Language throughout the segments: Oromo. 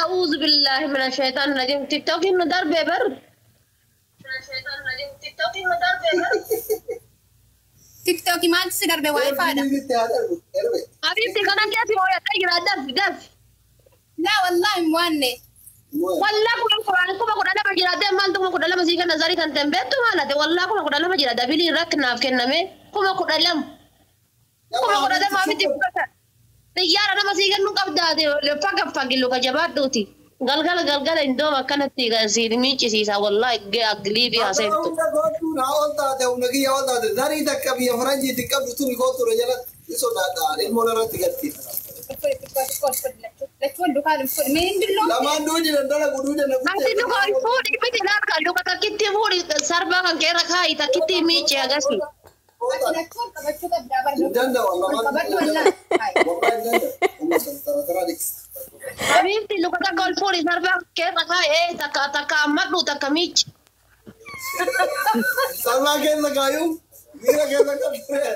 أعوذ بالله من الشيطان الرجيم تيك توك إنه ضرب بر tiktookii maaltu si darbe waayifaadha حبيبتي كان كيف هو يتجرى دف دف laa wallaahi hin waanne والله كنا قرآن كنا قرآن لما جرى دف ما أنتم قرآن لما سيكون نزاري كان تنبت مالته والله كنا قرآن لما جرى دف لي ركنا في كنامه كنا قرآن لم كنا قرآن لما في تبكت تيار لما سيكون نقبض هذا لفاق فاق لو كجبات دوتي galgala galgala indoo akkanatti siir miiccisiisa wallahi aglii fi haseeftu zarii takka biyya faranjiitti qabdu tuni kootura jalatti ni sodaadhaan ilmoon irratti gatti. lachuun dukaan hin fudhi mee hin dilloo Lamaan duudi daldala guduu dana Ati luka fuudhi miti laata luka takkitti fuudhi sarbaa kan keerra kaayi takkitti miicci agasi. lachuun qabachuu qabdaa barda Danda'u qabadhu wallaahi Habiibti luka takka ol fuudhi sarbaa keerra kaayi ee takka takka ammadhu takka miicci. Sarmaa keessa kaayuu miira keessa qabdee.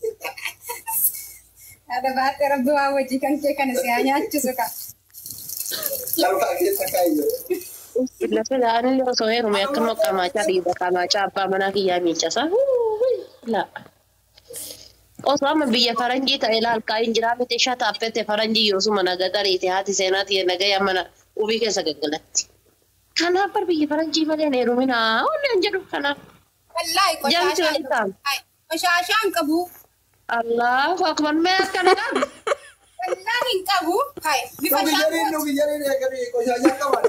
Ada baatee rabbi waa wajji kan kee kana si haa nyaachisu ka. Sarmaa keessa kaayuu. Lafa la'aanillee osoo heerume akka noqqamaachaa dhiiba qamaachaa abbaa manaa kiyyaa miiccasa. La. Osoo amma biyya faranjii ta'e laalkaa hin jiraa miti ishaa taappette faranjii yoosuma naga dariite haati seenaa ta'e nagaya mana ubii keessa gaggalatti. Kanaaf bar biyya faranjii malee hin heeruminaa onni hin jedhu kanaaf. Wallaahi Jamsi qoshaashaan walitaan. qoshaashaan qabu. Allahu akbar mee akkana qabu. Wallaahi hin qabu. Hai bifa Nuki jariin nuki jariin eegalee qoshaashaa qaban.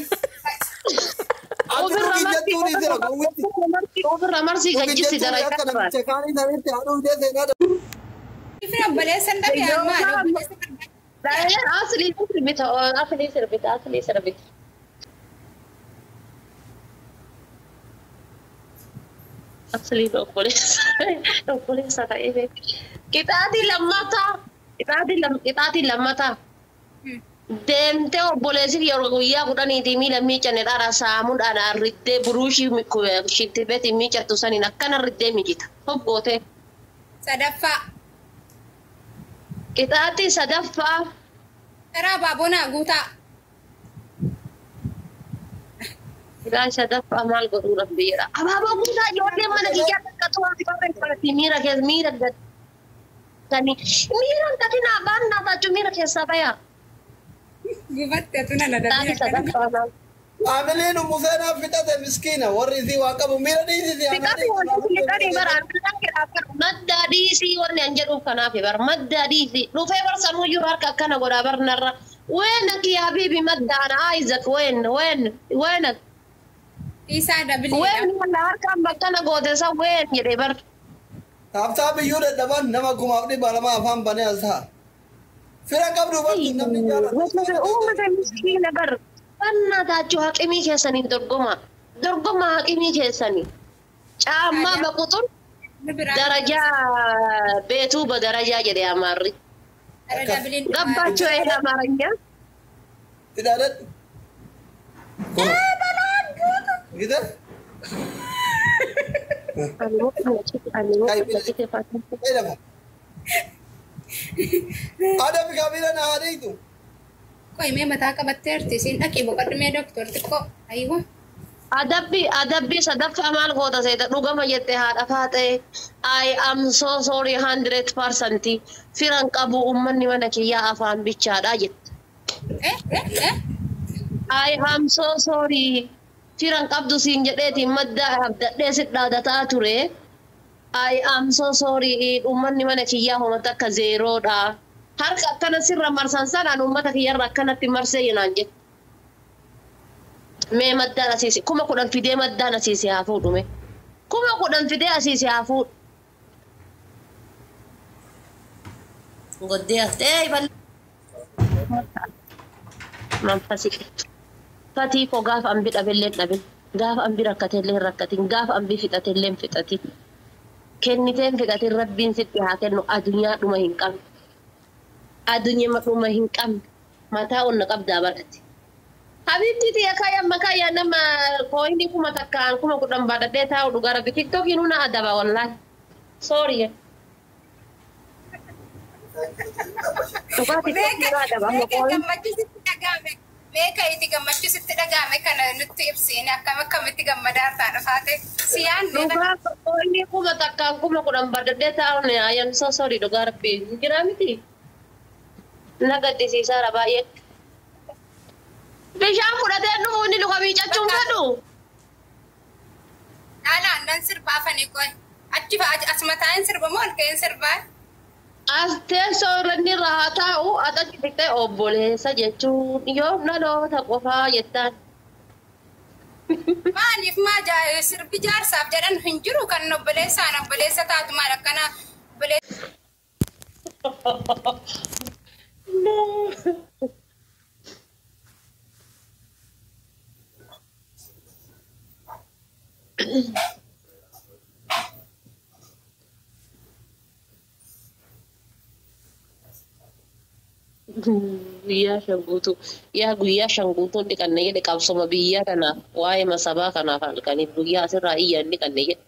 Ati nuki jettuun ni jira gowwitti. Ofirra marsii Nuki gajjisi jettuun dalagaa akka qaban. namicha kaanii namitti haadhuu dee seenaa dha. Bifni obboleessan dhabe ammaa obboleessan dhabe. Daa'imman aslii sirbita aslii sirbita aslii sirbita. Aslii obboleessa obboleessa ta'ee beeku. Qixaatii lammataa qixaatii lam qixaatii lammataa. Deemtee obboleessiif yeroo guyyaa kudhaniitii miila miiccanne dhara saamuudhaan arriddee buruushii shittibeetiin miiccattu saniin akkana arriddee miicita. Hoggootee. Sadaffaa. Qixaatii sadaffaa. Karaa baabonaa guutaa. Ilaa sadaffaa maal godhuudhaaf biyyaadha. Abaaboo guutaa ijoollee mana kiyyaa akka to'atti barreeffamatti miira keessa miira gattanii miira gatinaa baannaa taachuu miira keessaa bayaa. Gubatti atu nana Qixaatii dabee sadaffaa maal? Haamileen museenaa fixate miskiina warri isii waa qabu miira dhiisisi Qixaatii wanti qixaatii baraan midhaan kedhaaf kan maddaa dhiisii wanni an jedhuuf kanaaf bar maddaa dhiisii dhufee bar sanuuyyuu harka akkana godhaa bar narra. Ween akki habiibi maddaan Isaac ween ween ween Isaa dabiliidha. ween wala harkaan bakkana goote san ween jedhee bar. Taabtaa biyyuu dadhaban nama kumaaf dhibba lama afaan banee as ta'a. Fira qabdu bakki namni Uummata uummata miskiina bar fannaa taachuu haqimii keessanii dorgoma dorgoma haqimii keessanii caammaa baquxun darajaa beetuu ba darajaa jedhe amaarri Ada dabiliin. gabbaachuu ee amaaranya Hidhaadhadhu. Gita? Fayyadama. Haadha fi kaabila na haadhiitu. Qoy mee mataa qabatteerti siin dhaqii boqodhu mee doktor xiqqoo. Aywa. adabbi adabbi sadaffaa maal goota seeta dhugama jette haadha faatee I am so sorry hundred percent firan qabu ummanni mana kiyyaa afaan bichaadha jette Eh eh eh. I am so sorry. Firan qabdu siin jedheeti madda abdadhee sit dhaadataa ture. I am so sorry. Uummanni mana kiyyaa homata akka zeeroodha. Harka akkana sirra marsan sanaan uummata kiyyarra akkanatti marsee yinaan jedhe. Mee maddaan asiisi. Kuma kudhan fidee maddaan asiisi haa fuudhume. Kuma kudhan fidee asiisi haa fuudhu. Goddee haftee bal'aa. manfasi fatii koo gaafa ambi dhabeellee dhabin gaafa ambi rakkatellee hin rakkatin gaafa ambi fixatellee hin fixatin kenniteen fixatin rabbiin sitti haa kennu adunyaa dhuma hin qabne adunyaa dhuma hin qabne mataa onna qabdaa badhate. Habibti tiya kaya makaya nama koini kuma takkaan kuma kudhan baadhadhee taa'u dhugaa rabbi tiktokiin huna adaba wallahi. Sorry. Dhugaa tiktokiin huna adaba amma koini. Gammachuu sitti dhagahame. Meeqa itti gammachuu sitti dhaga'ame kana nutti ibsiine akkam akkamitti gammadaa irraa dhufaate si yaadne Dhugaa qoonni kuma takkaan kuma kudhan bardadee taa'uun ayyan soo sorii dhugaa rabbii jira miti. Na gaddisiisaara baay'ee. Bishaan fudhatee dhufu inni luka miicachuun fedhu. dhaalaan nan sirba afanii qoy achi fa'a as mataan sirba moo ol ka'een sirbaa As teessoo irra inni irra haa taa'u adatti fixee obboleessa jechuun yoo dhaloota qofaa jettaan. maaliif maa jaa- sirbi jaarsaaf jedhan hin jiru kan obboleessaan obboleessa taatu maal akkana obboleessa Guyyaa shan guutuu yaa guyyaa shan guutuun dhiqanne jedhe qabsoma biyyaa kanaaf waa'ee masabaa kanaaf halkaniif guyyaa asirraa iyyaa hin dhiqanne jedhe.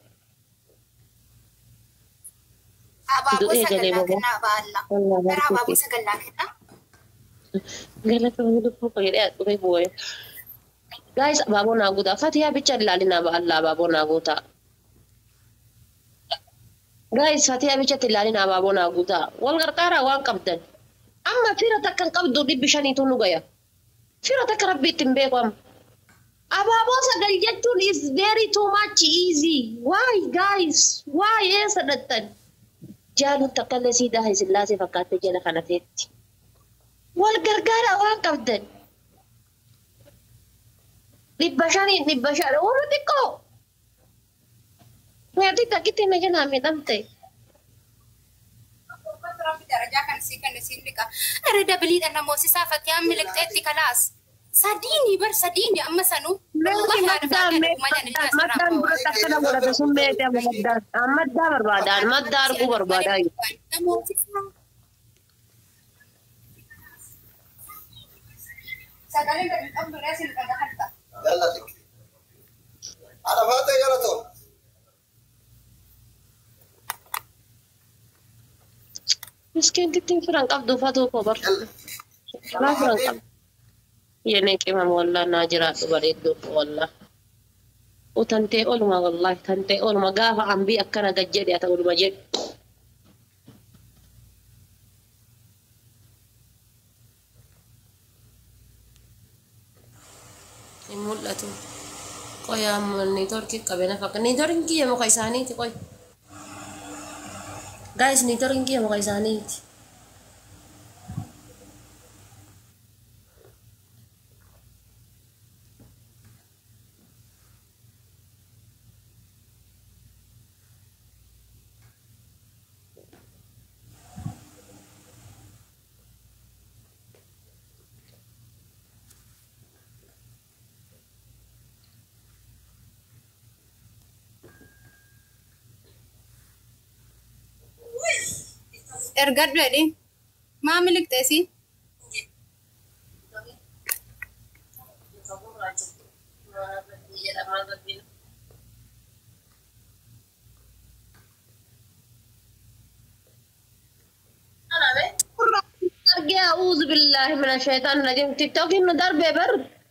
abaaboo Du'ee galee sagallaa bobo. kennaa baalla Wallaahi gara abaaboo harkatti. sagallaa kennaa Galata wani lubbuu koo jedhee dhufe boo'e. Gaayis abaaboo naa guutaa. Fatiyaa bicha ilaalinaa ba'allaa abaaboo naa guutaa. Gaayis fatiyaa bichatti ilaalinaa abaaboo naa guutaa. Wal gargaaraa waan qabdan. Amma fira takka hin qabdu dhibbi shaniitu nu gaya. Fira takka rabbi ittiin beeku amma. Abaaboo sagal jechuun is very too much easy. Why guys? Why eessa dhattan? Jaaluun takka illee siidaa hin sillaasee fakkaattee jala kana teetti. wal gargaara waan qabdan. Dhibba shanii dhibba shan warra xiqqoo. Meetii takkitti na jalaa miidhamte. Rabbi darajaa kan sii kenna siin dhiqa. Irra dabiliidha namoosisaa fakkiyaan miliqxeetti kalaas. Sadiini bar sadiini amma sanuu. Meetii maddaan maddaan dura takkana godhate sun meetii amma maddaan. Maddaa barbaadaan maddaa arguu barbaadaa jiru. Namoosisaa. Sagalee gadi qabdu reesin dhagaa harta. Yalla xiqqi. Haadha faatee galatoo. Miskiintittiin firan qabdu fatuu koo bar. Yalla. Laa firan qabdu. Yenee qimam wallaa naa jiraadhu bareedduu wallaa. Utantee oluma wallaahi tantee oluma gaafa ambii akkana gad jedhe ata oluma jedhu. Hin mul'atu. Qoy amma niitoorkii qabena fakka. Niitoorkiin kiyya muka isaaniiti qoy. Gaayis niitoorkiin kiyya muka isaaniiti. Ergadhu jedhi. Maa miliqxeesi? argee a'uuzu billaahi mina shaytaan rajim tiktookiin nu darbe bar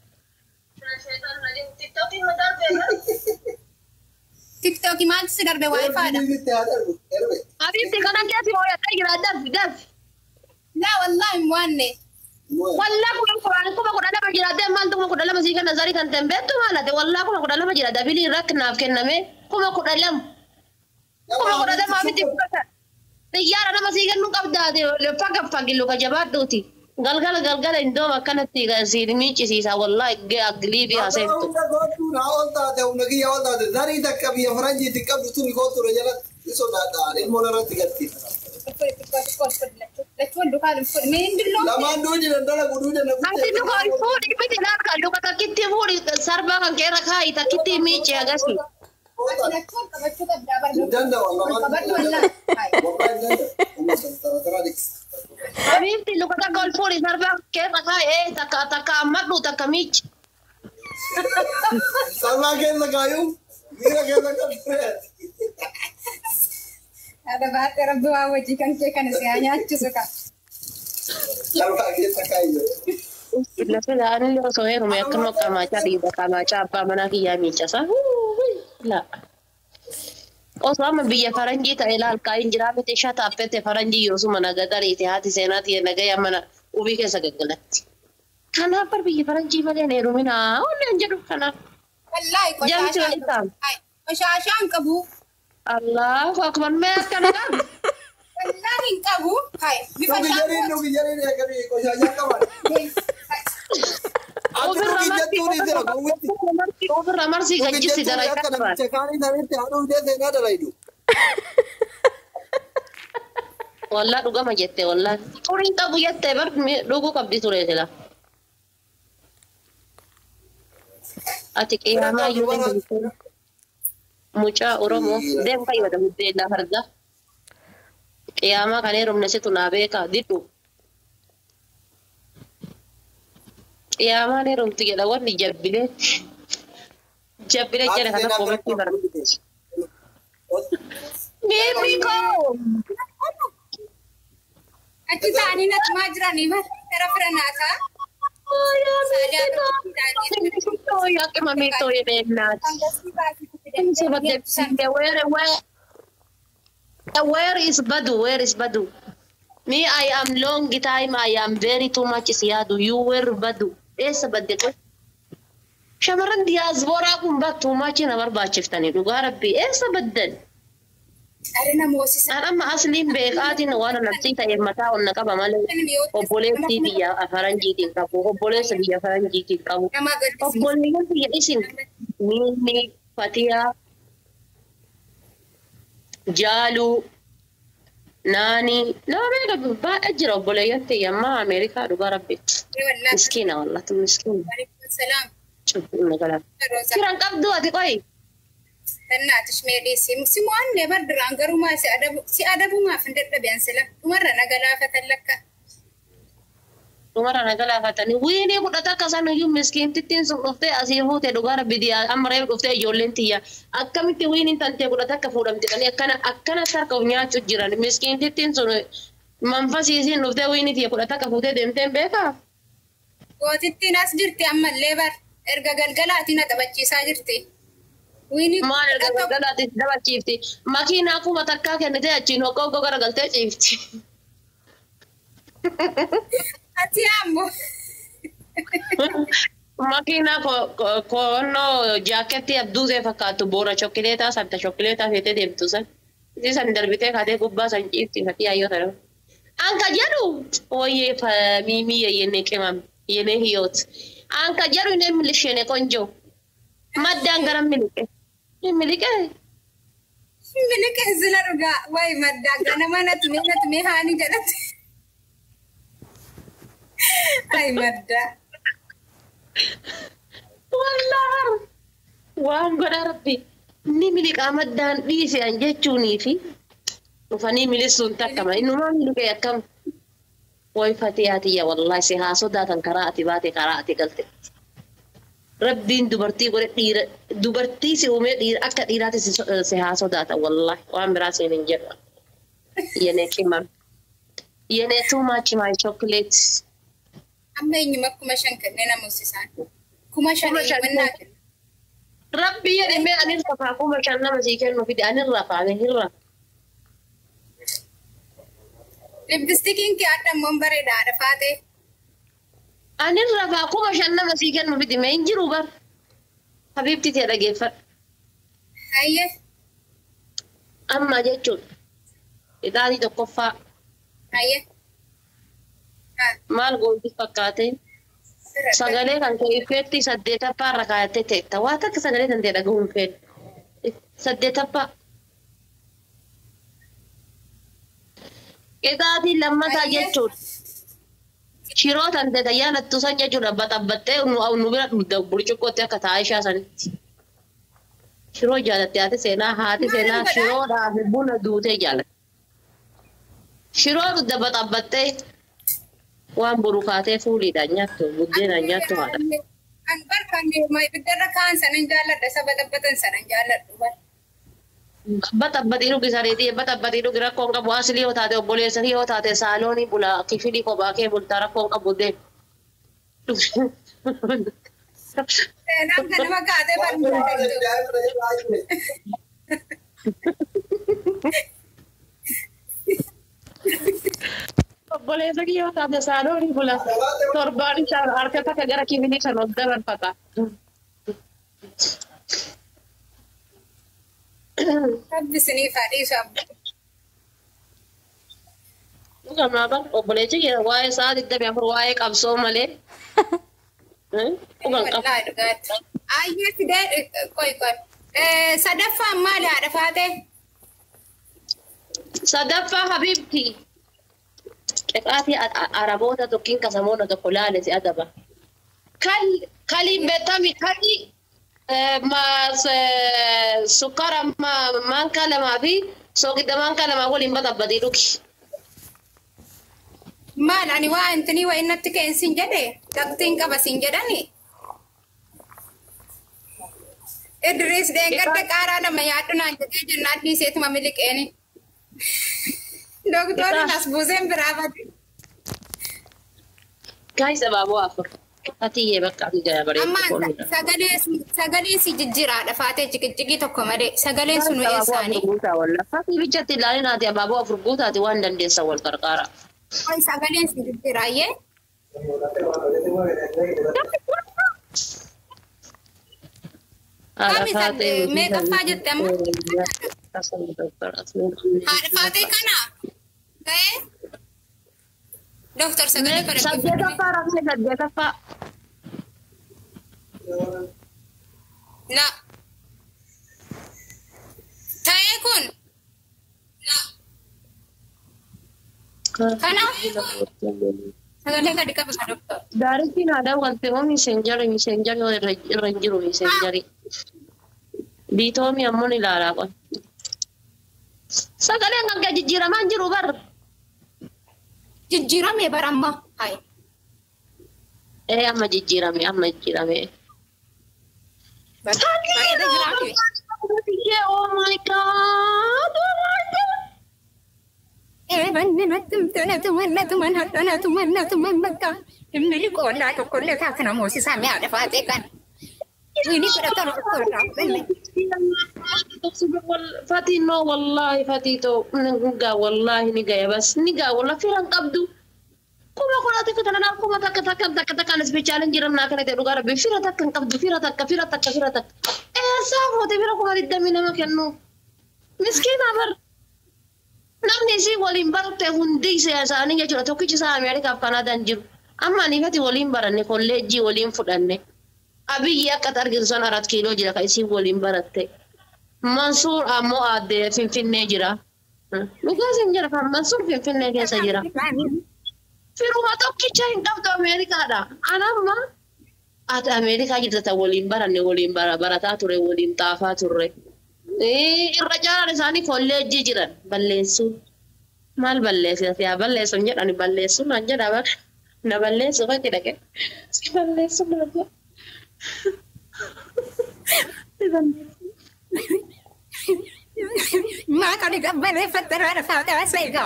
Tiktookii maaltu si darbe waa ifaadha? Bitti haa darbu. Darbe. habiibti kana keesi hooyadhaa jira darbi darbi Laa wallaahi hin waanne. wallaa kuma kudhan kuma kudha lama jira dee maaltu kuma kudha lama sii kenna zarii kan ta'e beektu maalate wallaa kuma kudha lama jira dabilii rakkinaaf kenname kuma kudha lama kuma kudha lama miti fudhata xiyyaara nama sii kennu qabdaate faga fagilu ka jabaadhuuti galgala galgala indooma akkanatti siin miiccisiisa wallaa eggee agliibii haaseentu Hunda gootuun haa ol taate humna kiyya ol taate zarii takka biyya faranjiitti qabdu tuni kootura jalatti ni sodaadhaan ilmoon irratti galti. Lamaan duudi daldala guduu dana Ati duka fuudhi miti laaka duka takkitti fuudhi sarbaa kan keerra kaayi takkitti miicci agasi. Habiibti duka takka ol fuudhi sarbaa kan keerra kaayi ee takka takka ammadhu takka miicci. Sarmaa keessa kaayuu miira keessa qabdee. Ada baate rabbi waa wajji kan kee kana si haa nyaachisu ka. Sarmaa keessa kaayuu. Lafi la'anillee osoo heerume akkanuma qaamaachaa dhiiba qaamaachaa abbaa manaa kiyyaa miiccasa. La. Osoo amma biyya faranjii ta'e laalkaa hin jiraa miti ishaa taappette faranjii yoosuma naga gariite haati seenaa ta'e nagaya mana ubii keessa gaggalatti. Kanaaf bar biyya faranjii malee hin heeruminaa onneen jedhu kanaaf. Wallaahi Jamti qoshashaan walitti qabu. Hai, Qoshashaan qabu. Allahu akbar mee akkana qabu. Wallaahi hin qabu. Hai, bifa Nugi jariin nugi jariin eegalee qoshaashaa qaban. Ati nugi jettuun jira gowwitti. Ofirra marsii Nugi gajjisi jettuun dara akka akka namicha kaanii sanitti haadhuu dee seenaa dalaydu. Wallaa dhugama jette wallaa. Furiin qabu jette bar dhuguu qabdi ture sila. Ati qiyaamaa iyyuu ni beektu. Mucaa Oromoo deem fayyada buddeena farda. Qiyaamaa kan heerumne situ naa beeka didhu. Qiyaamaan heerumti jedha wanni jabbilee. Jabbilee jedha kana koomatti bara. Miirri koo! Achi ta'anii natumaa jiranii bar. Gara fira naataa. Yaaqima miitoo jedheennaati. Angasii baasii fidanii Where, where, where is Badu? Where is Badu? Me, I am long time. I am very too much siyaadu. You were Badu. Eessa badde qoy? Shamarran diyaasbooraa kun battuu machi na barbaachiftanii dhugaa rabbii eessa baddan? Ari namoosisa. An amma asliin beekaatiin waan nafsii ta'e mataa onna qaba malee obboleessi biyya faranjiitiin qabu obboleessa biyya faranjiitiin qabu. Nama gaddisiisa. Obboleeyyan biyya isin miilli fatiyaa jaaluu naanii nama beeka baay'ee jira obboleeyyan ta'e amma Ameerikaa dhugaa rabbi Wallaahi. miskiina wallatu miskiina Waalaikum salaam. cubbuun nagalaa. Roza. Firan qabdu ati qoyi. እናትሽ ሜዲሲ ሲሞን ነበር ድራን ገሩማ ሲአደቡ ሲአደቡ ማፍ እንደጠቢያን ስለ ኡመረ ነገላ ፈተለከ Dhumara nagalaafatanii wiinii fudhata akka san iyyuu miskiintittiin sun dhuftee asii fuute dhugaa rabbi diyaa amma reefu dhuftee ijoolleen tiyya akkamitti wiiniin tantee fudhata akka fuudhamti jedhanii akkana akkanatti harka of nyaachuu jiran miskiintittiin sun manfasiisiin dhuftee wiinii tiyya fudhata akka fuutee deemteen beekaa. gootittiin as jirti ammallee bar erga galgalaatiin taphachiisaa jirti wiini Maal erga galgalaatti dabachiifti makiinaa kuma takkaa kennitee achiin hoggoo hoggoo garagaltee ciifti. ati ammo Makiinaa koonnoo jaaketti abduusee fakkaattu boora chokkileetaa sabta chokkileetaa feetee deemtu san. Isi san darbitee kaatee gubbaa san ciifti fakkii ayyoo ta'e. Anka jedhu ooyyee miimii yeyyenne qimam yene hiyoot. Anka jedhu ne milishene konjo. Maddaan gara miliqe. Miliqe. miliqe sila dhugaa way maddaa ganama natume natume haani jedhate ay maddaa Wallah. Waan godha rabbi. Ni miliqaa maddaan dhiisean jechuunii fi dhufanii milisuun takkama. Innumaa miliqee akkam. Way fatiyaatiyya wallahi si haa sodaatan karaa ati baate karaa ati galte. Rabbiin dubartii godhe dhiira dubartii si uumee dhiira akka dhiiraatti si so- si haa sodaatan wallahi waan biraa siin hin jedhu. Yenee qimam. Yenee too much my chocolate. amma eenyuma kuma shan kennee namoosisaan kuma shan Kuma shan mannaa kenne. Rabbi jedhamee ani rafaa kuma shan nama sii kennu fide ani rafaa ani hin rafa. lippistikiin kee addammoon bareedaadha faatee Ani rafaa kuma shan nama sii kennu fide mee hin jiru bar. Habiibti tee dhageeffadhu. hayye Amma jechuudha. Ixaanii tokkoffaa hayye Ah, maal gooti fakkaate bira- sagalee kan kee ifeetti saddeetaffaa irra kaayattee teetta. Waa takka sagalee kan ta'e dhagahuun fedha. Saddeetaffaa. Ixaatii lammataa Baay'ee. jechuudha. Shiroo tan ta'e yaalattu san jechuudha baxabbattee nu nu bira dhugda burcuqqootti akka taa'aa ishaa sanitti. Shiroo jaalatte haati seenaa haati seenaa Maal godhaa? shiroodhaaf buna duutee jaalatte. Shiroo dhugda baxabbattee waan burukaatee fuuliidhaan nyaattu buddeenaan nyaattu haadha. An barbaanne ma ibiddarra kaan sanan jaalladha saba dhabbatan sanan jaalladhu bar. Baxabbaxii dhugi sariitii baxabbaxii dhugi rakkoon qabu asilii yoo taate obboleessa yoo taate saaloonii bula kifilii kophaa kee bultaa rakkoon qabu deemu. Seenaan kanama kaatee barbaadatu. Obboleessa kiyyoo taate saanooni bula. Torbaan isaa harka takka gara kibinii kan ol dabarfata. Rabbi isiniif haa dhiisu abba. Dhugamaaban obboleessi kiyya waa'ee sa'a digdamii afur waa'ee qabsoo malee. Dhugan qabu. Wallaahi dhugaatti. Ayyee fidee qoy qoy. Sadaffaan maali haadha faatee? Sadaffaa Habibti. Qexaatii Araboota tokkiin kasamoota tokko laale si adaba. Kaliin beekami kali maas sukkaara maankaa lamaa fi soogidda maankaa lamaa waliin batabbadii dhugi. Maal ani waa intinii waa innatti ka'een siin jedhe dhaqxiin qaba siin jedhani. Idris deeggarda qaaraa lama yaaddu naan jedhee jennaan dhiiseetuma miliqeeni. Doktorri as buuseen biraa bade. Gaayisa baaboo afur. Atiyyee bakka ati jala Amma bareedu. sagalee sagalee si jijjiiraadha faatee jiqijigii tokko malee sagaleen sun eessaanii. Fakkii bichatti ilaalin ati abaaboo afur guutaati waan dandeessa wal qarqaara. Oi sagaleen si jijjiiraayyee. Kami sadde- meeqaffaa jette amma? Haadha faatee kana ta'ee Doktor sagalee kana Saddeetaffaa rakkoo saddeetaffaa. La. Ta'ee kun kana sagalee gadi qabe ka doktor. Daaritiin aadaa wanti oo miseenjari miseenjari irra hin jiru miseenjari. Biitoomi ammoo ni ilaalaa qon. Sagaleen kan gadi jijjiiramaa hin jiru bar. Jijjiirame baramma. Hai. Ee amma jijjiirame amma jijjiirame. Bareeda jiraatu. Oh my god! Oh my god! Eh banni natti tana tumanna tumanna tana tumanna tumanna ka. Immili qoollaa tokkollee taasina moosisaa mi'a dhafaatee kan. Inni fudhatan tokkollee banni. Fatii no wallahi fatii to nigaa wallahi ni gaya bas nigaa walla firan qabdu. Kuma kuna takka tana naa kuma takka takka takka takka anas bichaaleen jiran naa kana ta'e dhugaa rabbi fira takka hin qabdu fira takka fira takka fira takka. Eessaa fuute fira kuma digdamii nama kennu. Miskiina bar. Namni isii waliin barte hundi isaanii jechuudha tokkichi isaa Ameerikaaf Kanaadaan jiru. Amma ani fati waliin baranne kolleejjii waliin fudhanne. Abiyyi akka argitu san arat kiiloo jira kan isiin waliin baratte. Mansuur ammoo aadde Finfinnee jira. Dhugaas hin jira kan Mansuur Finfinnee keessa jira. Firuma tokkicha hin qabdu Ameerikaadha. Anamma ati Ameerikaa jirta ta waliin baranne waliin bara- barataa ture waliin xaafaa turre. Eh, Irra caalaan isaanii kolleejjii jiran balleessuun. Maal balleessita yaa balleessuun jedhani balleessuun naan jedha bara. Na balleessu fakki dhaqe. Si balleessu naan jedha. Si balleessu. Maa kan gabbareeffatte haadha faatee asee egaa.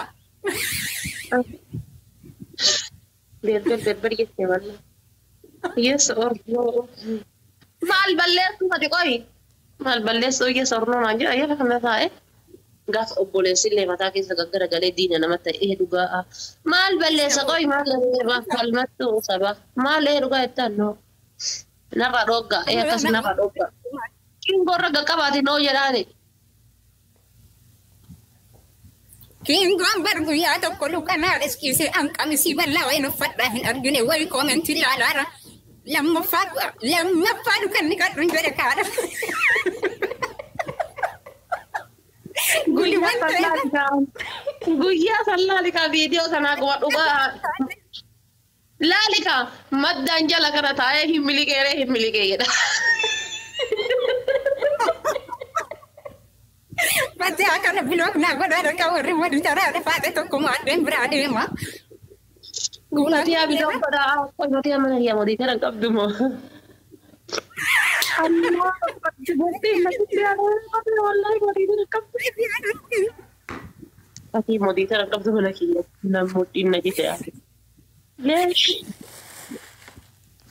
Berber berber jettee malle. Yes or no. Maal balleessu ati qoyi. Maal balleessu yes or no naan jedha yeroo kana taa'e. Gaafa obboleessi illee mataa keessa gaggara galee diina nama ta'e dhugaa. Maal balleessa qoyi maal balleessa falmattu saba. Maal ee dhugaa jettaan no. Narra dhogga ee akkas narra dhogga. Kingorra gaqqabaati noo jedhaani. Kiingoon bar guyyaa tokko lukanaa riskiisee an qamisii bal'aa wayin uffadhaa hin argine wayi koomentii ilaalaara. Lammaffaa lammaffaa dukanni kadhuun jedhe kaadha. Guliwwan ta'e. Guyyaa san laalika viidiyoo sanaa kuma dhugaa. Laalika maddaan jala kana taa'ee hin miliqeeree hin miliqee jedha. Battee akkana bilook naa godhaa dhagaa warri wadi taraa dhafaate tokko maaddeen biraa deema. Guunatii abidda uffata qoyyotii amana yaa mootii kana qabdu moo. Ati mootii kana qabdu mana kiyya namni dhiinna jite ati. Leesh.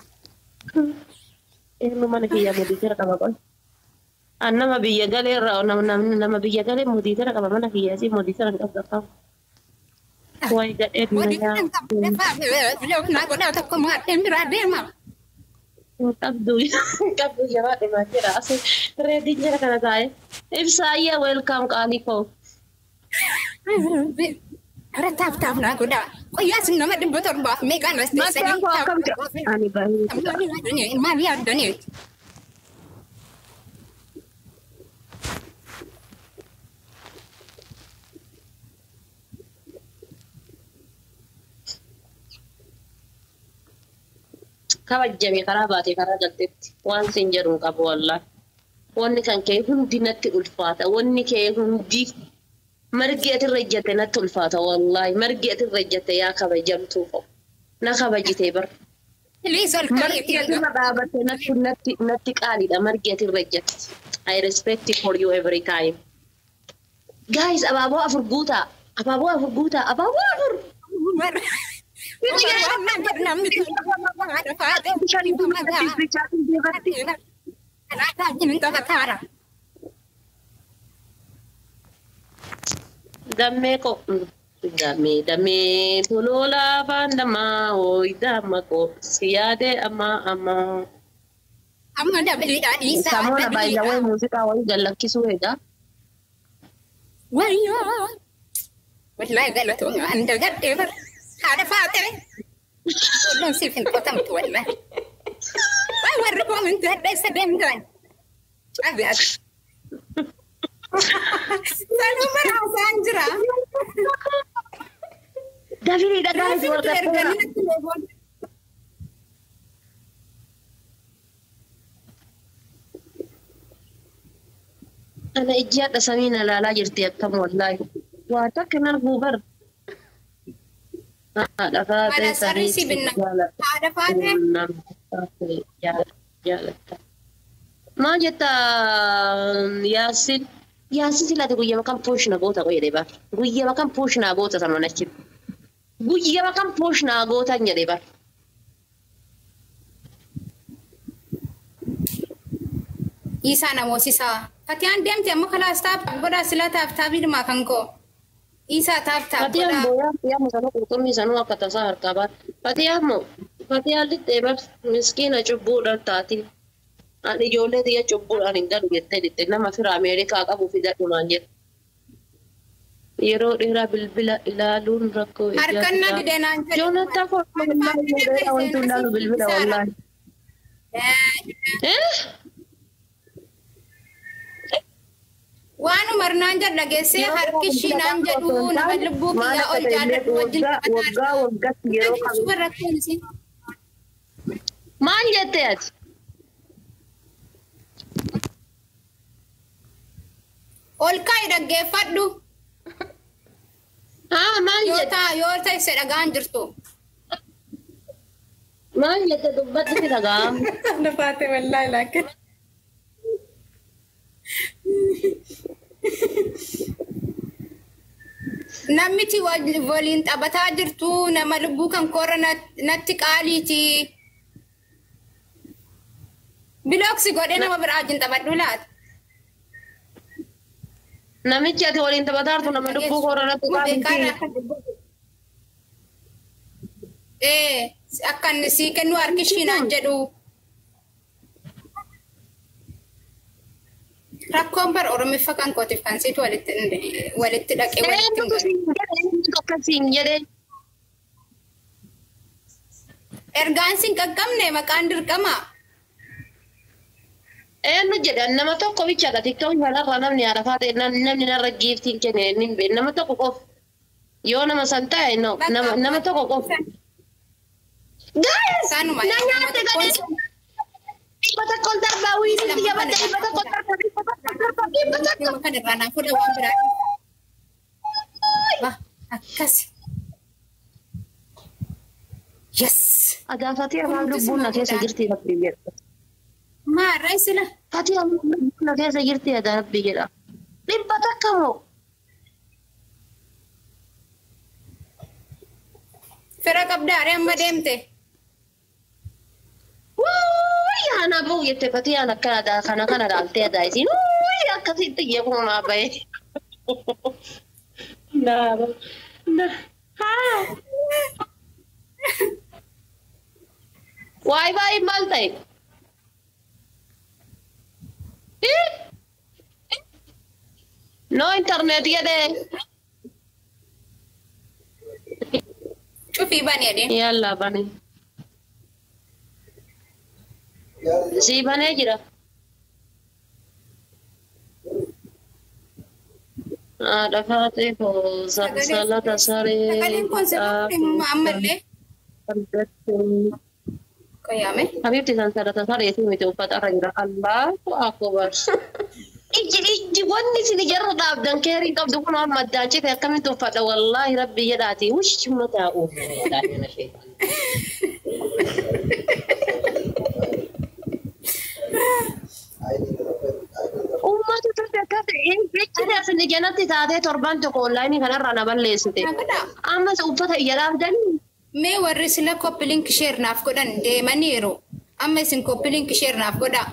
Ilmu mana kiyya muditira qaba qol. An nama biyya galee irraa nama nam- nama biyya galee muditira qaba mana kiyya si muditira hin qabda qaba. Wayi gadhee Modiitiin dinayaa. qabu lafaa filoofinaa godhaa tokko maadheen biraa deema. Qabdu qabdu jabaa dhimaa jira. Asi reediin jira kana taa'e. Ibsaayyaa weelkaam qaalii koo. Hara taaf taaf naa godhaa. Qoyyaa sun nama dhibba torbaaf meeqaan as Mataa koo akkam jira? Ani baay'ee. Maal yaaddanii? kabajjame karaa baatee karaa galteetti waan siin jedhu hin qabu wallaahi. Wanni kan kee hundi natti ulfaata. Wanni kee hundi margi ati irra ejjette natti ulfaata wallaahi. Margi ati irra ejjette yaa kabajamtuu qabu. Na kabajitee bar. Liis ol Margi ati kaa'ee irra dhaabatte natti natti natti qaaliidha. Margi ati irra ejjette. I respect you for you every time. Guys, abaaboo afur guutaa. Abaaboo afur guutaa. Abaaboo afur. Dammee ko dammee dammee toloolaa afaan dammaa hooyi damma ko si yaadee ammaa ammaa. Amma dabiliidhaa dhiisaa. Samoona baay'ee wayi muuziqaa wayi gallakkisuu egaa. Wayyoo! Wallahi galatoomna handa gadhee bar. Haadha faatee. Olloon siif hin qotamtu wallahi. Wayi warri koominti hadheessa deemtan. Cabi ati. Sanuu bara isaan jira. Dafiriidha gaa'is Raafiitu warqatteera. erganii natti leeboon. Ana ijji hadha samiin ilaalaa jirti akkam wallaahi. Waa takka nan guubar. Haadha faatee Haadha sarrii si binna. Haadha faatee. jaalatta. Maal jetta Yaasin? Yaasin silaate guyyama kan pooshna goota jedhee bar. Guyyama kan pooshna goota saman achi. Guyyama kan pooshna goota jedhee bar. Isaa namoosisaa. Fatiyaan deemte amma kalaas taap godhaa sila taap taabiidhumaa kan koo. Isaa taap taap Fatiyaan godhaa. booyaa Fatiyaan sanuu qurxummii sanuu akka tasaa harkaa baat. Fatiyaan moo Fatiyaan lixxee bar miskiina cubbuudhaan taati. Ani ijoollee xiyya cubbuudhaan hin galu jettee lixxe nama fira Ameerikaa qabu fidadhumaan jette. Yeroo dheeraa bilbila ilaaluun rakkoo Harkan na didee naan jedhu. Joonataa koo wallaahi yeroo dheeraa wanti hundaalu bilbila wallaahi. Eh? Waan umarnaan jedhu dhageessee harki ishii naan jedhu nama lubbuu Maal kiyyaa akka ol ta'e jaalladhu wajjin waggaa waggaa waggaatti yeroo qabu. Suba rakkoon isin. Maal jette ati? Ol kaa'i dhaggeeffadhu. Haa maal Yoo jette? ta'a yoo ta'e se dhagaan jirtu. Maal jette dubbatti si dhaga'amu? Nafaate wallaahi laakin. Namichi wal- waliin taphataa jirtu nama lubbuu kan koora nat- natti qaaliiti. Bilooksi godhee nama biraa wajjin taphadhu laata. Namichi ati waliin taphataa jirtu nama lubbuu koorratti qaamti. Ee, akka inni sii kennu harki ishii naan jedhu. Rakkoon bara Oromiffa kan kootiif kan siitu walitti walitti dhaqee walitti hin Eenyutu galu. siin jedhe? Eenyutu akkasiin jedhe? Ergaan siin qaqqabne maqaan dirqama. Eenyu jedhan nama tokko bichaadha tiktoon kanarra namni haadhafaa ta'e nam- namni narra giiftiin kenne inni hin beekne nama tokko qofa. Yoo nama san ta'e no nama nama tokko qofa. Guys! Kanuma. Na nyaatte gadhee. Dhibba tokko ol darbaa wiiliin biyya badda dhibba tokko ol darbaa dhibba tokko ol darbaa dhibba tokko. Nama kan irraa naa fuudha waan biraa. Wah, akkasi. Yes. Agaafatii afaan lubbuun na keessa jirti rabbii jedha. Maarraa sila. Fatii afaan lubbuun na keessa jirti yaa rabbii jedha. Dhibba takka moo? Fira qabdaare amma deemte. Wuu! na bu'u jette fatii aan akkana kana kana dhaaltee adaa isiin uuyyi akkasitti yeekuma naa bahe. Naa na haa. Waay baay'ee maal ta'e? No internet jedhee. Cufii bani jedheen. Yalla bane. Sii banee jira. Haadha faatee koo salsalata saree. Sagaleen kun sirriitti ammallee qayyaame. Habibti sansalata saree si miti uffata irra jira. Allahu akbar. Ijji ijji wanni isin jarra dhaabdan keerii qabdu kun amma addaan cite akkamitti uffadha wallaahi rabbi jedhaati. Wush mataa uumu. Uummata turte akkas jechi asini jalatti taatee torban tokko onlaayinii kanarraa na balleessite. Nagadhaa. Ammas uffata iyya dhaabdanii. Mee warri sila koppilink sheer naaf godhan deemaniiru. Amma isin koppilink sheer naaf godhaa.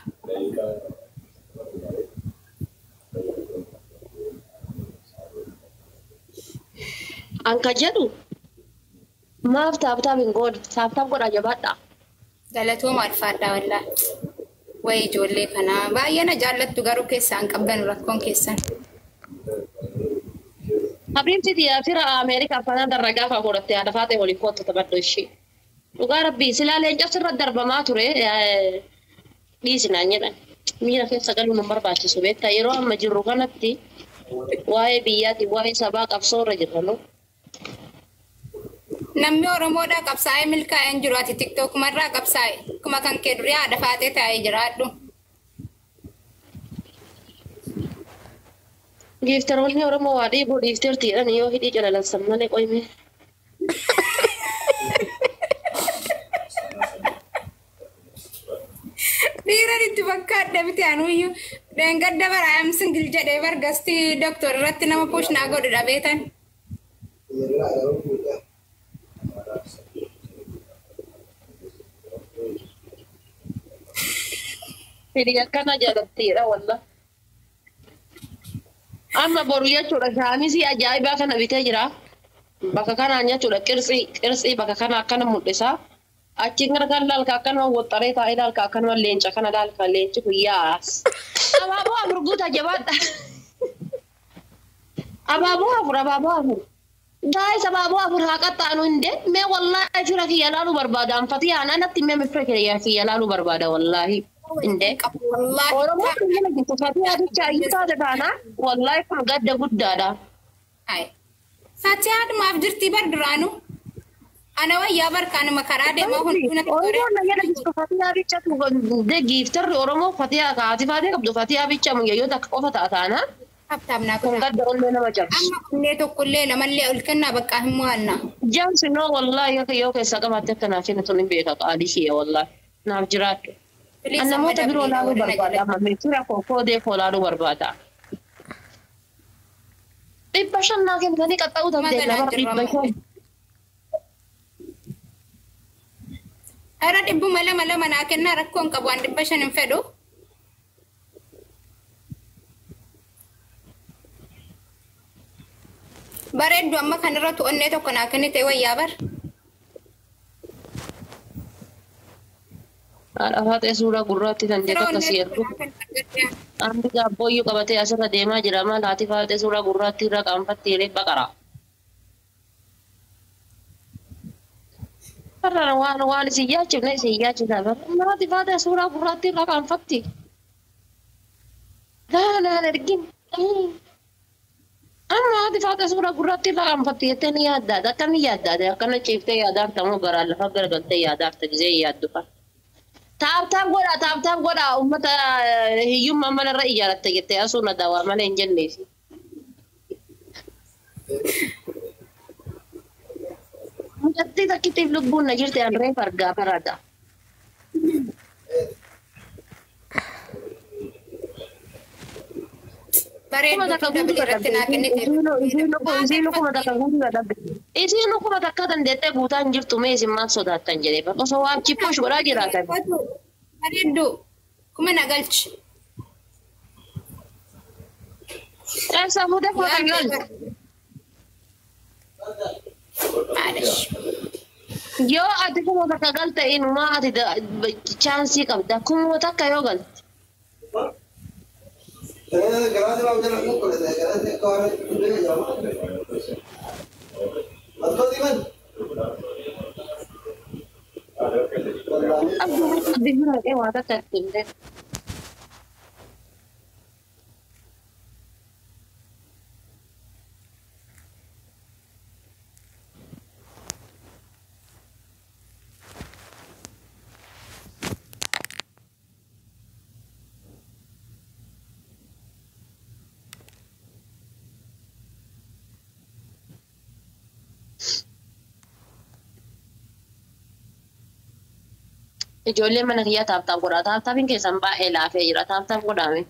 Anka jedhu maaf taaptaaf hin godhu taaptaaf godhaa jabaadha. Galatooma alfaadhaa wallaa. Wayi ijoollee kanaa baay'ee na jaallattu garuu keessaan qabdan rakkoon keessan. Habibti fira Ameerikaa fanaa darra gaafa godhatte haadha faatee waliin kootu taphadhu ishee. Dhugaa rabbii silaa leencas irra darbamaa ture dhiisinaan jedhan. Miira keessa galuu nu barbaachisu beektaa yeroo amma jirru kanatti waa'ee biyyaati waa'ee sabaa qabsoo irra jirra nu. Namni Oromoodhaa qabsaa'ee milkaa'ee hin jiru ati tiktookumarraa qabsaa'e. Kuma kan kee durii haadha faatee taa'ee jiraadhu. Giiftaroonni Oromoo waa dhiibuu dhiifteertiidhaan yoo hidhii calalansan malee qoyme. Dhiiran itti fakkaadha biti anuyyuu. Dheengadda bara am singil jedhee bargasti doktor irratti nama puushnaa godhu dhabeetan. Hidhii akkana jaalattiidha walla. Amma boru jechuudha shaanisii ajaa'ibaa kana bitee jira. Bakka kanaan jechuudha qirtsii qirtsii bakka kana akkana mul'isa. Achiin gara kan laalka akkanuma woxxaree taa'ee laalka akkanuma leenca kana laalka leenci guyyaas. Abaaboo afur guuta jabaadha. Abaaboo afur abaaboo afur. Gaa'is abaaboo afur haa qaxxaanu hinde mee wallaahi fira kiyya laaluu barbaada. Anfatii aanaa natti mee fira kiyya kiyya laaluu barbaada wallaahi. Hinde. Wallaahi. Oromoo kun jala jirtu fatii adicha ayyisaa taana wallaahi kun gadda guddaadha. Hai. Sati haadhumaaf jirtii bar duraanu. Ana wayyaa barkaanuma karaa deemaa hunduu Oromoo na jala jirtu fatii adicha de giiftarri Oromoo fatii kaati fatii qabdu fatii adicha muyyayyoota akka qofa taataana Habtaam naa kun godhaa. gadda ollee nama cabsu. Amma kunnee tokkollee lamallee ol kennaa bakka hin mo'anna. Jaamsi noo wallaahi akka yoo keessaa qabaatte akka naaf hin tun hin beeka qaalii kiyya wallaahi naaf jiraadhu. An namoota biroo laaluu barbaada amma meeshaa kookoo deekoo laaluu barbaada. Dhibba shan naa kennanii qaxxa'uu dandeenya Magaalaan bara dhibba jirru shan. Ara dhibbuma lama lama naa kennaa rakkoon qabu waan dhibba shan hin fedhu. Bareeddu amma kanarra tu'onnee tokko naa kennite wayyaa bar. Haadha faatee suuraa gurraatti kan jedhu akkasii ergu. Ambi gaabbooyyuu qabatee asirra deemaa jira maal haati faatee suuraa gurraatti irra qaanfattee baqara. Har'a waan waan isin yaachifne isin yaachisa bara haati faatee suuraa gurraatti irra qaanfatti. Gaanaan ergin. Amma haati faatee suuraa gurraatti irra qaanfatti jettee ni yaaddaata akkamiin yaaddaate akkana ciiftee yaadaarta moo garaan lafa garagaltee yaadaarta gisee yaaddu fa. Taaptaap godha taaptaap godha uummata hiyyummaa manarra ijaaratte jettee asuu na dawaa malee hin jenneefi. Mucattii takkittiif lubbuun na jirte an reef argaa barada. Kuma takka Bareeddu guutuu dabali irratti naa kennite. Isiin kuma takka guutuu dadhabde. Isiin kuma takka dandeettee guutaa hin jirtu mee isin maal sodaattan jedhee osoo waan chippuush godhaa jiraatan. Bareeddu kuma na galchi. Eessa fuudhee fuudha gal. Maalish. Yoo ati kuma takka galte inumaa ati chaansii qabda. Kuma takka yoo galte. Gracias, la mujer, no, pues, gracias, cabrón. Masuk, Iman. Abdii bira dhaqee waa takka itti himte. Ijoollee mana kiyyaa taaptaaf godha. Taaptaafiin keessan baay'ee laafee jira. Taaptaaf godhame.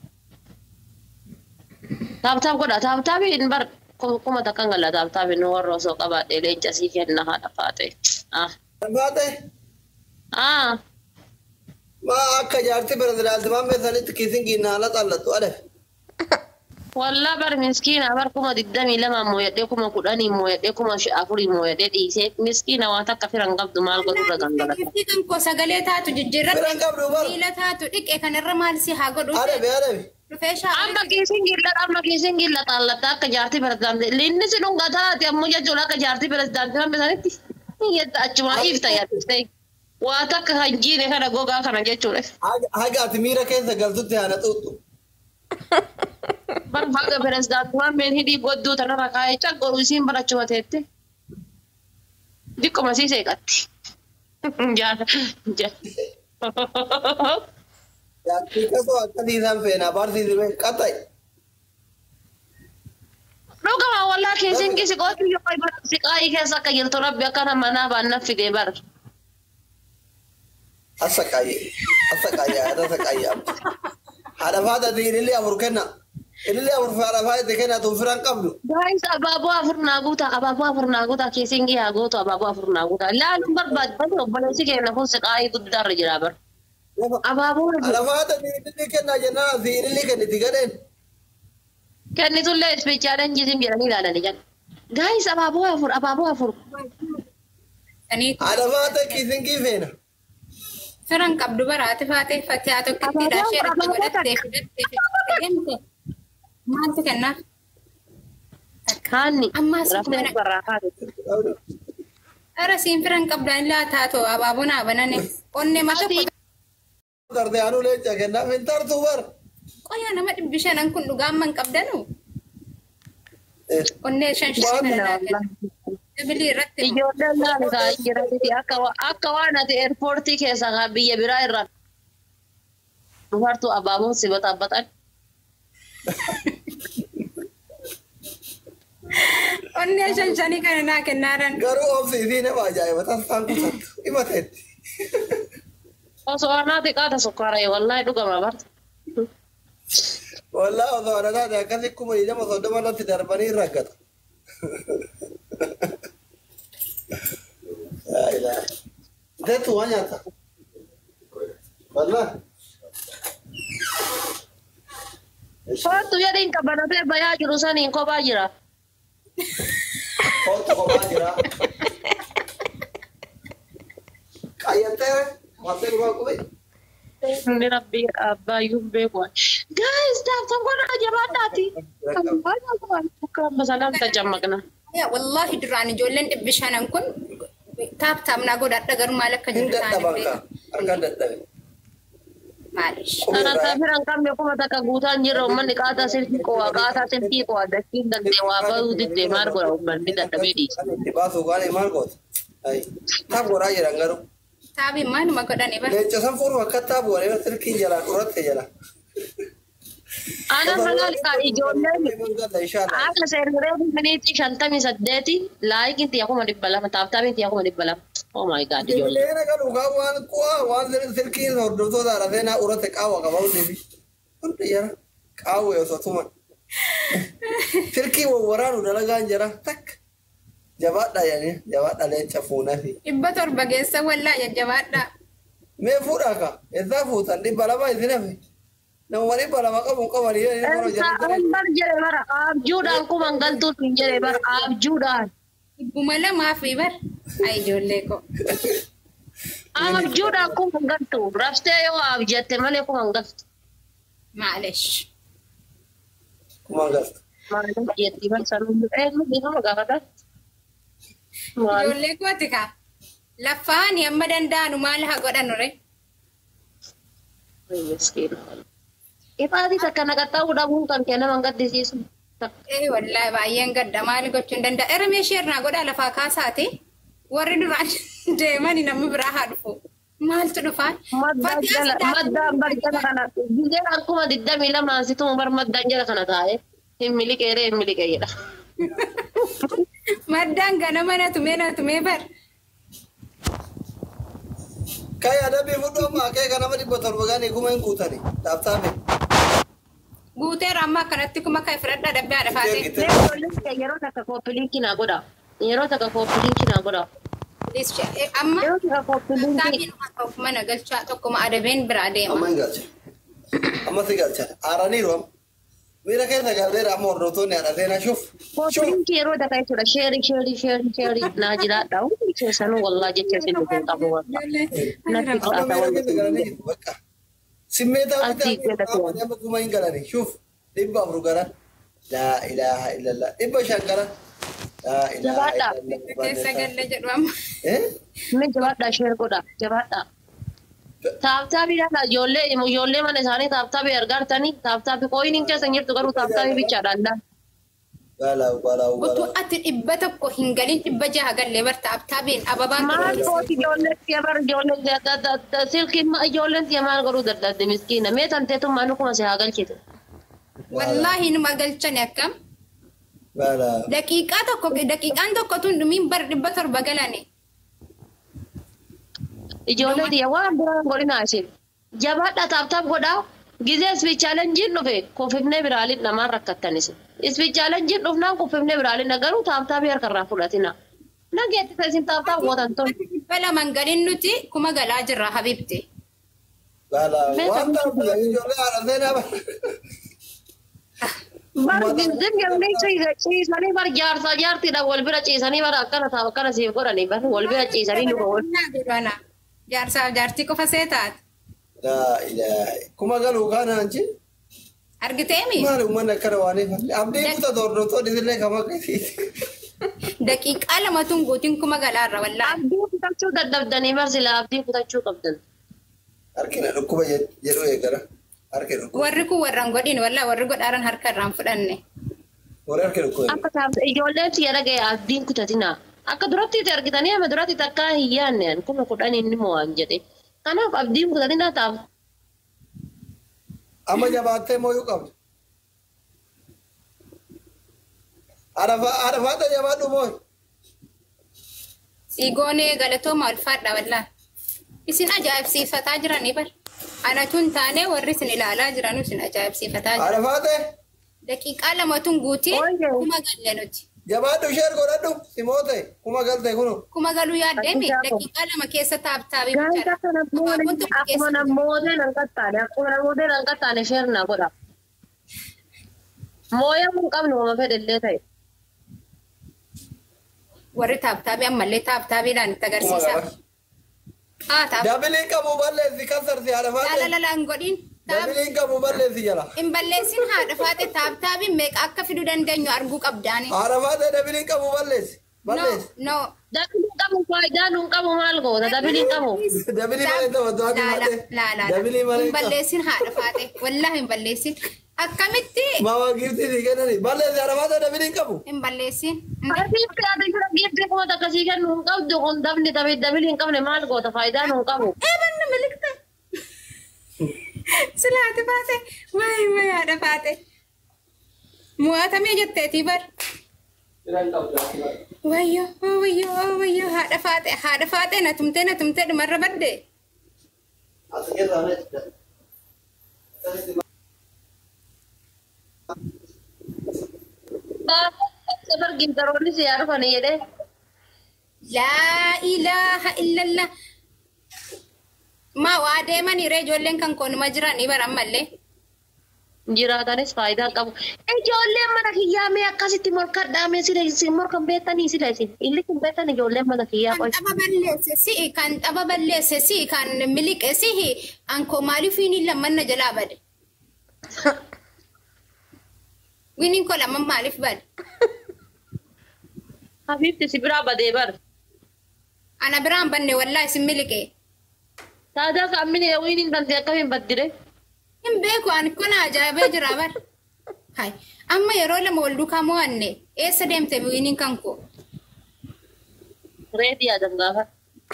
Taaptaaf godha. Taaptaafiin bar kuma takka gala taaptaafiin warra osoo qabaadhee leenca sii kenna haadha faate. Ah. Baate, Ah. ma akka jaartii pirezidaantii beesanitti kiisiin giinnaala xallattu ade. Wallaa bar miskiina bar kuma digdamii lama mooyadhee kuma kudhanii mooyadhee kuma afurii mooyadhee dhiisee miskiina waan takka firan qabdu maal godhurra gangalata. Giftii kan koo sagalee taatu jijjiirratti. Firan qabdu bar. Miila taatu dhiqe kanarra maal si haa godhu. Adabe, adabe. Dhufee shaa'aa. Amma kiisiin gilla amma kiisiin gilla xallatta akka jaartii pirezidaantii linni si dhunga taate ammoo jechuudha akka jaartii pirezidaantii hambe sanitti yetta achuma ifta yaadde waa takka kan jiine kana gogaa kana jechuudha. Haga ati miira keessa galtutti haana xuuxxu. Bar haga pirezidaantii hambeen hidhii godduu tanarra kaa'ee caqqoru isiin barachuma teette. Diqquma sii seeqatti. Jaala. Jaartii kasoo akkasii isaan feenaa barsiisi bee qaxxayi. Dhugama wallaa kiisiin kisi qootu yoo siqaayii keessa akka jirtu rabbi akkana manaa baannaf fidee bara. Asa qayyee, asa qayyee, asa qayyee. Haadha faadhati ilillee afur kenna. Ilillee afur haadha faadhati kenna tun firan qabdu. Guys, abaaboo afur naa guuta, abaaboo afur naa guuta, kiisiin yaa gootu abaaboo afur naa guuta. Laaluun barbaadu obboleessi keenya kun siqaayii guddaarra jira bara. Abaaboo Haadha faadhati ilillee kenna jennaan asi ilillee kenniti gadheen. kennitullee ispiichaaleen jiisin jedhanii ilaalanii jiran. Guys, abaaboo afur, abaaboo afur. Saniitu. Haadha faadhati kiisiin kii feena. Firan qabdu baraate faatee fattee haa tokkittiidha. Abaaboo, Ishee irratti abaaboo godhattee fidattee fidattee deemte. Maaltu kennaaf? Haanni. Ammaas Raftee mana- barraa kaate. Ara siin firan qabdaan laa taatu abaaboon haa banane. Qonnee ma tokko Tarte anuu leenca kennaaf hin tartu bar. qoyaa nama dhibbi shanan kun dhugaamman qabdanu. Qonnee shan shan Waan shanan Sibilii irratti Ijoolleen laala kaa'aa jiranitti akka wa- akka waan ati eerpoortii keessa kaa biyya biraa irraa dhufartu abaaboon si baxabbatan. qonnee shan shanii kana naa kennaaran. Garuu oomishni nama ajaa'iba tasfaan kusattu. Himateetti. Osoo anaa xiqqaata sukkaara wallaahi dhugama barta. Wallaa osoo ana taate akkasi kuma idama soddoma irratti darbanii raggata. Iteetu waan nyaata. Wallaa. Faattu yadiin qabanatee bayaa jiru saniin kophaa jira. Kootu kophaa jira. Qayyattee waantee dhugaa qube. Inni rabbii abbaayyuun beeku. Guys, taaptan godhaa jabaadhaati. Kan masalaan tajammaqna. Yaa wallaahi duraan ijoolleen dhibbi shanan kun taap taap naa godhadha garuu maal akka Hin jiru dadhaban kaa. Harkaan dadhabe. Maalish. Kana taafira hin qabne kuma takka guutaan jirra uummanni qaataa silkii qo'a qaataa silkii qo'a dachiin daldee waa bahuu diddee maal godha uummanni dadhabee dhiisa. Kan itti baasuu kaane maal goota? Taap godhaa jiran garuu. Taabii maaluma godhani bara. Leenca san furu akka taabu waree silkiin jalaa dhuratte jala. Ana halaal kaa ijoolleen Inshallah. Akka seerree miniitii shantamii saddeeti laayikiin xiyya kuma dhibba lama taaftaamiin xiyya kuma dhibba lama. Oh my god ijoollee. Ijoolleen akka dhugaa waan ku'aa waan silkiin hordoftoota arafee naa uratte qaawwa qaba hundi fi hundi jara qaawwa osoo tuman. Silkii wawwaraanu dalagaan jira takka. Jabaadha jedhanii jabaadha leenca fuunaa fi. Dhibba torba geessa wallaa jajjabaadha. Mee fuudhaa ka? Eessaa fuutan dhibba lama isin hafe? Namuma dhibba lama qabu hin qabanii jedhanii yeroo jedhan Bar jedhe bara abjuudhaan kuma galtuuf hin jedhe bara abjuudhaan. Dhibbuma lamaa fi bar. Ay ijoollee koo. Abjuudhaan kuma galtu raftee yoo abjatte malee kuma galtu. Maalesh. kuma galta. Maaliif jetti bar sanuu eenyu bifa gaafata. Maal Ijoollee kooti kaa. Laffaani amma danda'anu maal haa godhanu re? miskiina. Ifaati takka naqaxxaa'uu dhabuun kan kee nama hin gaddisiisu. Eh wallaahi baay'een gadda maal gochuu hin danda'a. Ermee ishee irraa godhaa lafaa kaasaati. Warri duraan deemanii namni biraa haa dhufu. Maaltu dhufaa? Maddaan jala maddaan bar jala kana gizeen akkuma digdamii lamaan situma bar maddaan jala kana taa'e hin miliqeeree hin miliqee jedha. Maddaan ganama na tumee na tumee bar. Kai adabii fudhu amma akee kanama dhibba torba gaanii kuma hin guutani. Dhaabtaabe. Guuteera amma akkanatti kuma kan fudhadhaa dabbee haadha faatee. Jeegite. Mee ijoolleen kee yeroo takka kooppiliinkii naa godha. Yeroo takka kooppiliinkii naa godha. Amma Yeroo takka kooppiliinkii Taabiin tokko mana galchaa tokkuma adabeen biraa Amma deema. hin galcha. Amma si galcha. Aaraniiru amma. Miira keessa galteera amma hordoftoonni haadha seenaa shuf. Shuf. kooppiliinkii yeroo takka jechuudha sheerii sheerii sheerii sheerii naa jiraadha. Hundi keessanuu wallaa jecha isin dhufuu qabu wallaa. Natti Amma fudhata miira keessa galanii wallaa. jiru bakka. Simmeetaa Asii bitaa keessa turan. amma kuma hin galanii shuf. Dhibba afur gara. Laa ilaaha illallah. Dhibba shan gara. Laa ilaaha Jabaadha. Keessa illallah. galle jedhu amma. Eh? Mee jabaadhaa sheer godha jabaadhaa. Taaptaabiidhaan ijoollee ijoollee mana isaanii taaptaabii argartanii taaptaabii qooyiniin keessa hin jirtu garuu taaptaabii bichaadhaan dhaan. Gaalaa gaalaa Utuu gaalaa. ati dhibba tokko hin galin dhibba jaha gallee barta abtaabiin ababaan Maal gooti ijoolleen tiya bar ijoolleen silkiin ma ijoolleen tiya maal godhuu dadhabde miskiina mee tanteetummaa nukuma si haa galchitu. Wallaahi numa galchani akkam. Gaalaa. Daqiiqaa tokko daqiiqaan tokko tun dhumiin bar dhibba torba galani. Ijoollee tiya waan biraan godhinaa isin. Jabaadhaa taaptaap godhaa gizee ispichaalenjiin dhufe kuffifnee biraaliin namaan rakkattan isin. Ispichaalenjiin dhufnaan kuffifnee biraaliin garuu taaptaabii harkarraa fudhatina. Nageettisa isin taaptaap gootan tun. Dhibba laman galin nuti kuma galaa jirra habibti. Gaalaa. Meeshaa Waan ta'eef ijoollee haadha seenaa bara. Bar gizim yommuu ciisanii bar jaarsaa jaartiidhaan wal bira ciisanii bara akkana ta'a akkana siif godhanii bar wal bira ciisanii nu wal. Godhana. Jaarsaaf jaartii qofa see taate. Laa ilaaha. Kuma galuu kaanaan ci. Argiteemi? Maali uummanni akkana waan eegalle? Abdii kutaa hordoftoonni isillee kama akkasiiti. Daqiiqaa lamatuun guutiin kuma galaarra wallaahi. Abdii kutachuu dadhabdanii bar sila abdii kutachuu qabdan. Harkina dhukkuba jedhu eegara. Harki dhukkuba. Warri kun warraan godhin wallaahi warri godhaaran harka irraan fudhanne. Warri harki dhukkuba. Akka taa'u ijoolleen siya dhaga'e abdiin kutatina. Akka duratti itti argitanii ama duratti takkaa hin yaadne kuma kudhan inni mo'an jedhe. Kanaaf abdiin kutatina taa'u. Amma jabaattee mooyuu qabdu. Arafaata jabaadhu mooyi. Siigoonee galatooma ulfaadha wallaahi. Isin ajaa'ibsiifataa jiranii bar. Anatuun taane warri isin ilaalaa jiran isin ajaa'ibsiifataa jiran. Arafaate Daqiiqaa lamatuun guutii Ooyye. kuma galle nuti. jabaadhu sheer godhadhu simoote kuma galte kunu. Kuma galuu yaaddeemi Daqiiqaa tokko. daqiiqaa lama keessa taaptaabii Gaafa bichaadha. kana Abaaboon tokko akkuma keessa namoota nan qaxxaane akkuma namoota nan qaxxaane sheernaa godha. Mooyaa kun qabnu wama fedhellee ta'e. warri taaptaabii ammallee taaptaabiidhaan itti Kuma agarsiisa. gara. Haa taap. Dabiliin qabu balleessi kasarsi Laala arafaate. lalaan godhin. Taap. Dabiliin qabu balleessi jala. Hin balleessin haadha faate taaptaabiin meeqa akka fiduu dandeenyu arguu qabdaani. Arafaate dabiliin qabu balleessi. No, Balleessi. no. Dabiliin qabu faayidaa nuun qabu maal goota dabiliin qabu. Dabilii malee taphatu haati Laala, malee. laala. Dabilii malee Hin balleessin haadha faate. Wallaahi hin balleessin. Akkamitti Mama giftii si kennani. Balleessi arafaate dabiliin qabu. hin balleessin? Arbiitti ati jira giiftii kuma takka sii kennu hin qabdu kun dabni tabe dabilii hin qabne maal goota faayidaa nuun qabu. Eebanna malikta. Silaati faate. Wayi wayi haadha faate. Mo'atamee jetteetii bar. Wayyo, oh wayyo, oh wayyo, haadha faate, haadha faate na tumtee na tumtee dhumarra badde. Safar gintaroonni si yaa dhufanii jedhee. Laa ilaaha illallah. maa waa deemanii ree ijoolleen kan koonuma jiranii baran mallee. Jiraatanis faayidaa qabu. Ijoolleen mana kiyyaa mee akkasitti morkadhaa mee sila isin morkan beektanii sila isin. Illi kun beektan ijoolleen mana kiyyaa Kan qoy. xaba balleesse si'i kan xaba balleesse si'i kan miliqe si'i ankoo maaliif wiiniin lammanna jalaa bade. Wiiniin koo lamman maaliif bade. Habiibti si biraa badee bar. Ana biraan banne wallaa isin miliqe. Taadaa kaammini wiiniin dantee akkamiin baddire? Hin beeku ani kun ajaa'ibee jira bar. Hai amma yeroo lama wal duukaa mo'anne eessa deemte wiiniin kan koo. Reetii yaadan gaafa.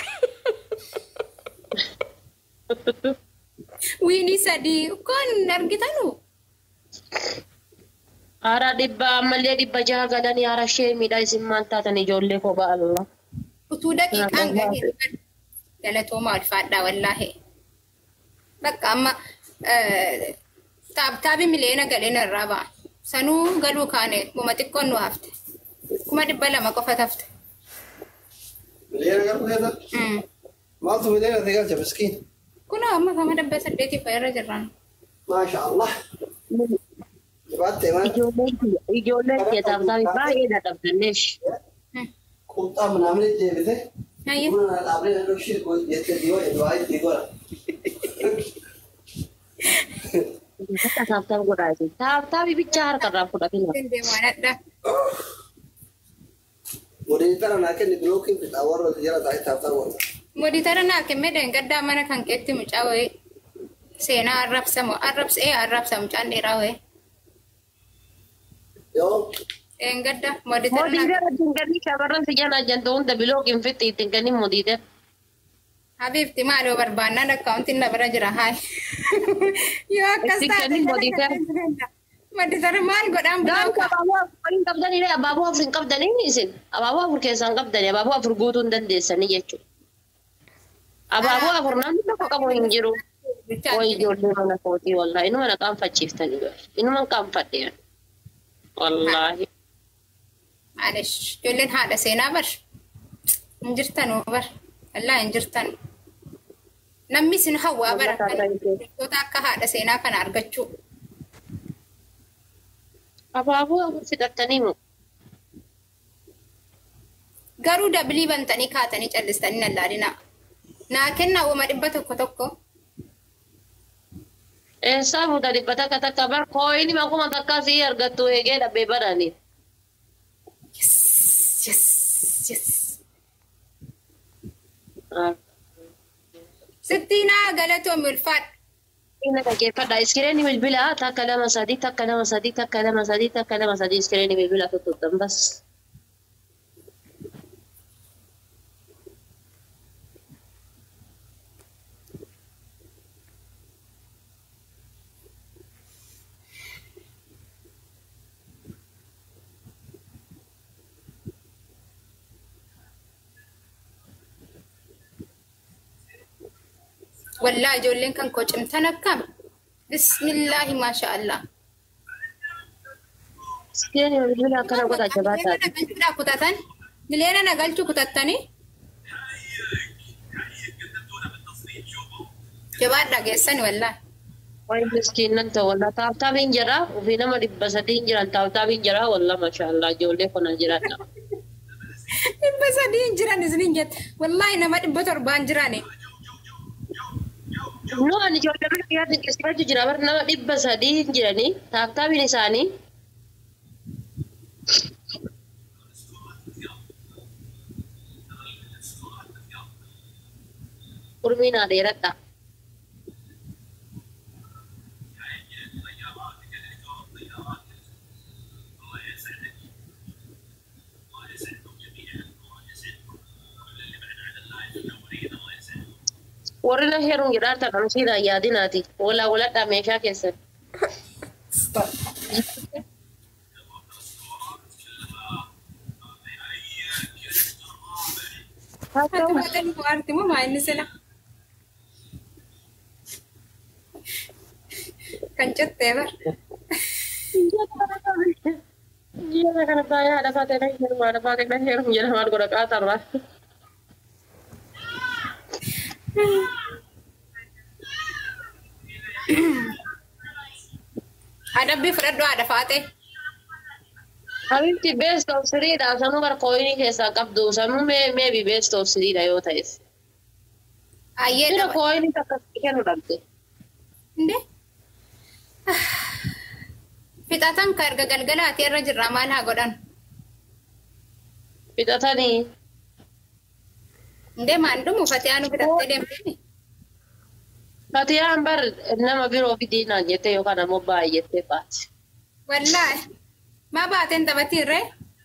Wiinii sadii kun argitanu. Haaraa dhibba ammallee dhibba jaha galanii haara ishee miidhaa isin maal taatan ijoollee kophaa Allah. utuu daqiiqaan gahee galatoomaa ulfaadhaa wallaahi. Bakka amma taabtaabi miliyoona galeen irraa ba'a. Sanuu galuu kaane kuma xiqqoon nu hafte. Kuma dhibba lama qofa hafte. Miliyoona garuu keessa Mm. maaltu miliyoona ta'e galcha miskiin. Kunoo amma kama dhibba saddeetii fa'a irra jirran. Maasha Allah. Jibaattee mana Ijoolleen kiyya ijoolleen kiyya taabtaabii baay'ee dadhabdanneesh. Mm. qunxaa manaamni deebite. Hayya. Buna na dhaablee na dhokshii jettee dhiyoo edwaa itti godha. Akka taabtaab godhaa isin. Taabtaabii bichaa harkarraa fudhatina. Deemaan adda. Modeen tana naa kenni bilookiin fixaa warra jala taa'ee taa'aa warra. Mooditara naa kennee deengaddaa mana kan keetti mucaa wayii. Seenaa arrabsamu arrabsee arrabsa mucaan dheeraa wayii. Yoo Deengadda mooditara naa Modiidee wajjin galii shamarran si jala jantu hunda bilookiin fixi ittiin kennin modiidee. Habiibti maaloo barbaannaan akkaawuntiin na bira jira haay. Yoo akkas Itti taate kenni modiitara. Mooditara maal godhaan Gaafa bulooka. abaaboo afur hin qabdanii abaaboo afur hin qabdanii isin. Abaaboo afur keessaa hin qabdanii abaaboo afur guutuu hin dandeessanii jechuudha. Abaaboo afur namni tokko qabu hin jiru. Way ijoollee mana kootii wallaahi inuma na qaanfachiiftanii jiru. Inuma qaanfadhe. Wallaahi. Maalish ijoolleen haadha seenaa bar. Hin jirtanuu bar. Wallaahi hin jirtan. Namni isin hawwaa bara wantoota akka haadha seenaa kana argachuu. Abaaboo afur fixattanii mu. Garuu dabilii bantanii kaatanii callistanii nallaadina. Naa kennaa uuma dhibba tokko tokko. Eessaa fuuta dhibba takka takka bar kooyini makuma takka sii argattu eegee dhabbee baranii. Yes, yes, yes. Sittiinaa galatoomi ulfaadha. Ina dhaggeeffadha. Iskiriinii bilbilaa takka lama sadii takka lama sadii takka lama sadii takka lama sadii iskiriinii bilbilaa tuttuqxan bas. Wallaa ijoolleen kan koo cimtan akkam. Bismillaahi maasha Allah. Iskiriinii bilbilaa akkana godha jabaadhaa. Miliyoona nagalchuudhaa kutatan. Miliyoona nagalchuu kutattanii. Jabaadhaa geessani wallaa. Wayi miskiinan ta'u wallaa taabtaabiin jira ofii nama dhibba sadii jiran taabtaabiin jira wallaa mashaallah ijoollee kuna jiran. Dhibba sadii hin jiran isiniin jette. Wallaahi nama dhibba torbaan jirani. No ani ijoollee mana kiyyaa dinqisiifachuu jira bar nama dhibba sadii jiranii taabtaabiin isaanii Urmii naa dheeradha. Warri na heeruun jedhaata kan siidhaan yaadinaati. Walaa waladhaa meeshaa keessan. Arti moo maa inni sila? Kan jettee bar. Ji'a kana baay'ee haadha faatee na heeruun haadha faatee na heeruun jedha maal godha qaatarraa. Adabbii fudhadhu haadha faatee. Habibti best of siriidha. Sanuu bara kooyinii keessaa qabdu. Sanuu mee meebi best of siriidha yoo ta'es. Ayyee Bira dhaba. kooyinii akkasii kennu dhabde. Inde? Fixatan ka erga galgalaati irra jirra maal haa godhan? Fixatanii. Inde maan dhumu Fatiyaan fixattee deemtee? Fatiyaan bar nama biroo fidiinaan jettee yookaan ammoo baay'ettee baati. Wallaahi. Maa baateen taphatirree?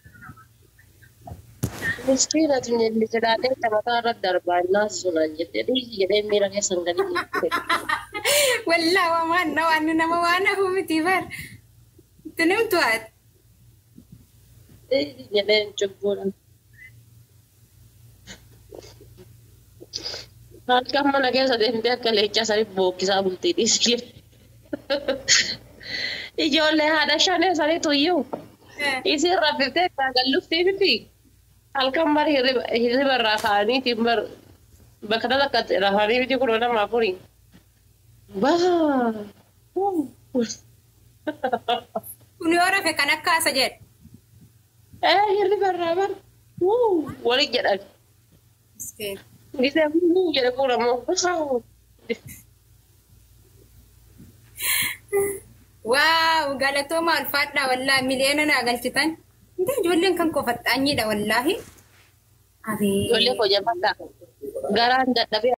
Miskiina tunyelli jedhaadhee taphataa irratti darbaa innaa sunaan jettee dhiisi jedhee miira keessan gadi dhiibbate. Wallaahi waa waan na waan nama waan hafu miti bar. Itti nimtu haati. Dhiisi jedhee cubbuudhaan. Halkan mana keessa deemtee akka leencaa sanii bookkisaa bultii dhiisi. Ijoollee haadha shanee saniitu iyyuu. Isin raffiftee galluftii miti. Halkan bar hirriba irraa ka'aniitiin bar bakka takka rafanii miti kun nama afurii. Baa! Kun yoo rafe kan akka asa jedhe. Eh hirriba irraa bar wali jedhan. Miskeen. Gisee muu jedhe kun ammoo Waaw galatooma ulfaadha wallaahi miliyoona naa galchitan. Inte ijoolleen kan koo faxxaanyiidha wallaahi. ijoollee Abee. koo jabaadha. Garaan dadhabee